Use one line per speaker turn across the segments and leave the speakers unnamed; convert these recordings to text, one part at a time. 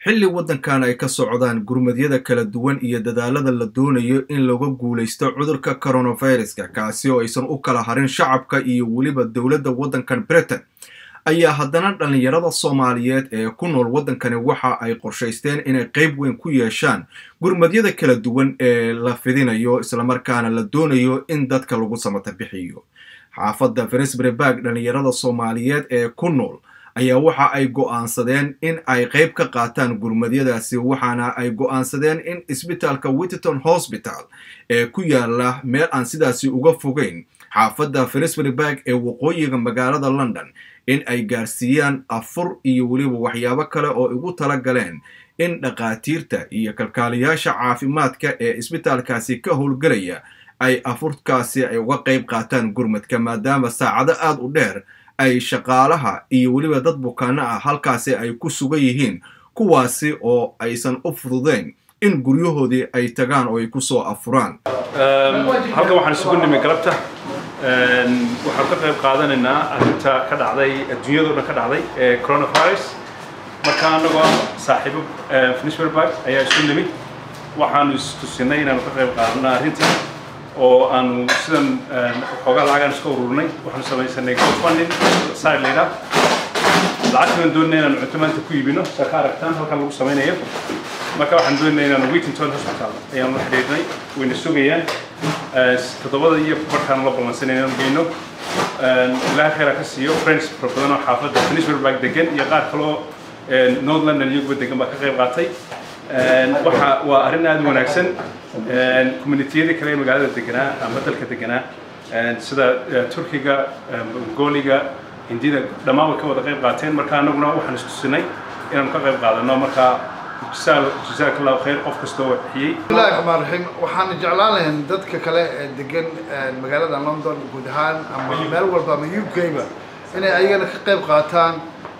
xilli waddankan ay ka socdaan gurmadyada kala duwan iyo dadaalada la doonayo in laga guulaysto cudurka coronaviruska kaasi oo aysan u kala harin shacabka iyo weliba dowladda waddankan britain ayaa haddana dhallinyarada soomaaliyeed ee ku nool waddankani waxa ay qorshaysteen inay qayb weyn ku yeeshaan gurmadyada kala duwan ee la fidinayo islamarkaana la doonayo in dadka lagu samata bixiyo xaafadda finsbury barg dhallinyarada soomaaliyeed ee ku nool ayaa waxa ay go'aansadeen in ay qayb ka qaataan gurmadyadaasi waxaana ay go'aansadeen in isbitaalka witterton hosbital ee ku yaala meel aan sidaasi uga fogeyn xaafadda finsbury barg ee waqooyiga magaalada london in ay gaarsiiyaan afur iyo weliba waxyaabo kale oo igu tala galeen in dhakhaatiirta iyo kalkaaliyaasha caafimaadka ee isbitaalkaasi ka howlgelaya ay afurkaasi ay uga qayb qaataan gurmadka maadaama saacado aada u dheer ay shaqaalaha iyo weliba dad bukaano ah halkaasi ay ku sugan yihiin kuwaasi oo aysan u fududeyn in guryahoodii ay tagaan oo ay kusoo afuraan
halkan waxaan isugu nimi galabta waxaan ka qayb qaadanaynaa arrinta ka dhacday adduunyadoo dhan ka dhacday ee coronavirus marka annagoo saaxiibo finisberberg ayaa isu nimid waxaanu istusinay inaanu ka qayb qaadano arrinta oo aanu sidan xoogaa lacagaan iska ururnay waxaanu samaysanay gofunding side layidhaa lacagtaan doonayna inaanu cunto maanta ku iibino saa ka aragtaan halkan lagu samaynayo marka waxaan doonayna inaanu wittington hospital ayaanu la xidhiidhnay wayna sugayaan toddobada iyo markaanu la ballansanay inaanu geyno ilaha khayra ka siiyo friends fara badan oo xaafadda finisberberg degan iyo qaar kaloo north london iyaguba degan baa ka qayb qaatay waxa waa arrin aada u wanaagsan communitiyadii kale ee magaalada deganaa ama dalka deganaa sida turkiga mongooliga hindida dhammaan way ka wada qayb qaateen marka annaguna waxaan istusinay inaanu ka qayb qaadano marka jazaak allahu khayr qof kastoo waxbixiyey
bismillahi raxmaan raxiim waxaan jeclaan lahayn dadka kale ee degan magaalada london guud ahaan ama meel walba ama u k ba inay ayagana ka qayb qaataan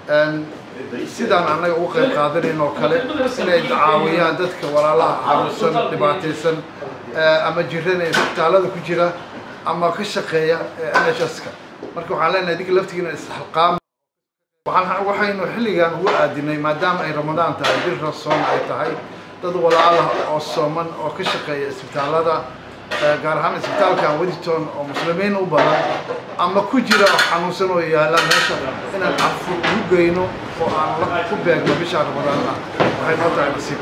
sidaan annaga uga qayb qaadanayn oo kale inay caawiyaan dadka walaalaha xanuunsan dhibaataysan ama jirana isbitaalada ku jira ama ka shaqeeya n h s ka marka waxaan leenahay dinka laftigiina isxalqaam waxaynu xilligan ugu aadinay maadaama ay ramadaan tahay bil rasoon ay tahay dad walaalaha oo sooman oo ka shaqeeya isbitaalada gaar ahaan isbitaalkan wediton oo muslimiin u badan ama ku jira oo xanuunsan oo yaalla meesha inaan cafur ugu geyno oo aan ku beegno bisha ramadaan ah waxay noo tahay nasiib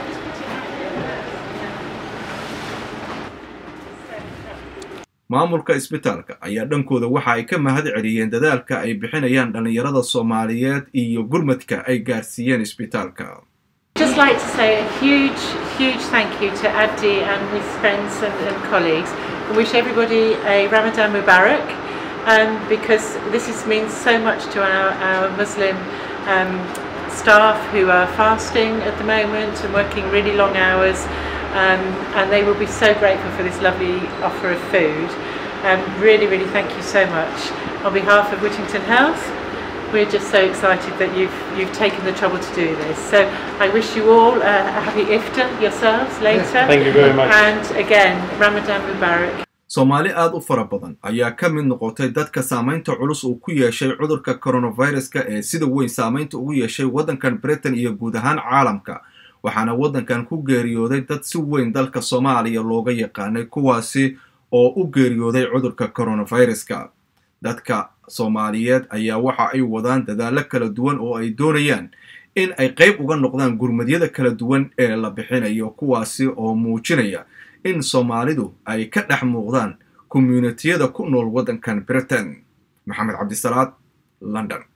maamulka isbitaalka ayaa dhankooda waxa ay ka mahad celiyeen dadaalka ay bixinayaan dhallinyarada soomaaliyeed iyo gurmadka ay gaarsiiyeen isbitaalka
just like to say a huge, huge thank you to Abdi and his friends and, and colleagues and wish everybody a Ramadan Mubarak um, because this is, means so much to our, our Muslim um, staff who are fasting at the moment and working really long hours um, and they will be so grateful for this lovely offer of food. Um, really, really thank you so much. On behalf of Whittington Health, we're just so excited that you've you've taken the trouble to do this. So I wish you all a happy iftar yourselves later.
Thank you very much.
And again, Ramadan Mubarak.
soomaali aada u fara badan ayaa ka mid noqotay dadka saamaynta culus uu ku yeeshay cudurka coronaviruska ee sida weyn saamaynta ugu yeeshay waddankan britain iyo guud ahaan caalamka waxaana waddankan ku geeriyooday dad si weyn dalka soomaaliya looga yaqaanay kuwaasi oo u geeriyooday cudurka coronaviruska dadka soomaaliyeed ayaa waxa ay wadaan dadaallo kala duwan oo ay doonayaan in ay qayb uga noqdaan gurmadyada kala duwan ee la bixinayo kuwaasi oo muujinaya in soomaalidu ay ka dhex muuqdaan commuunitiyada ku nool waddankan britain maxamed cabdisalaad london